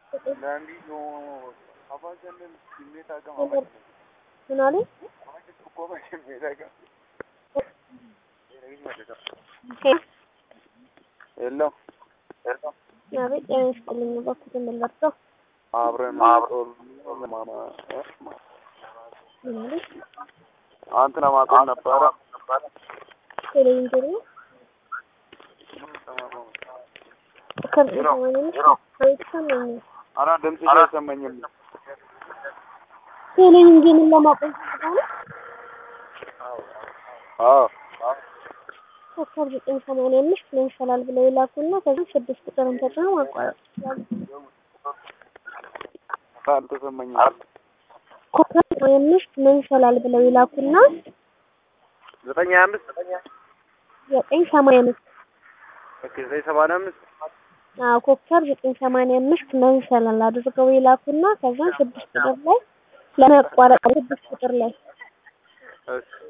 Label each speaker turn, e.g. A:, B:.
A: ምን አለኝ?
B: የለም
A: አቤት ጤና ይስጥልኝ። እባክህ የምንለብሰው
B: አብረን
A: ምን አለኝ?
B: አንተን ማቆም ነበረ
A: ቴሌቪዥን ነው ከብት ሰማንያ አይሰማኝም።
B: አራ ድምፅሽ አይሰማኝም።
A: ቴሌቪዥንን ለማቆም ስለሆነ
B: አዎ
A: ኮከብ ዘጠኝ ሰማንያ አምስት ምን ይሻላል ብለው ይላኩና ከዚህ ስድስት ቁጥርን ተጭነው ማቋረጥ ይችላሉ።
B: አልተሰማኝም።
A: ኮከብ ሰማንያ አምስት ምን ይሻላል ብለው ይላኩና
B: ዘጠኝ ሀያ አምስት
A: ዘጠኝ ሰማንያ አምስት
B: ኦኬ ዘጠኝ ሰማንያ አምስት
A: አዎ ኮከብ ዘጠኝ ሰማንያ አምስት ምን ይሻላል አድርገው ይላኩና ከዛ ስድስት ቁጥር ላይ ለማቋረጥ ስድስት ቁጥር ላይ
B: እሺ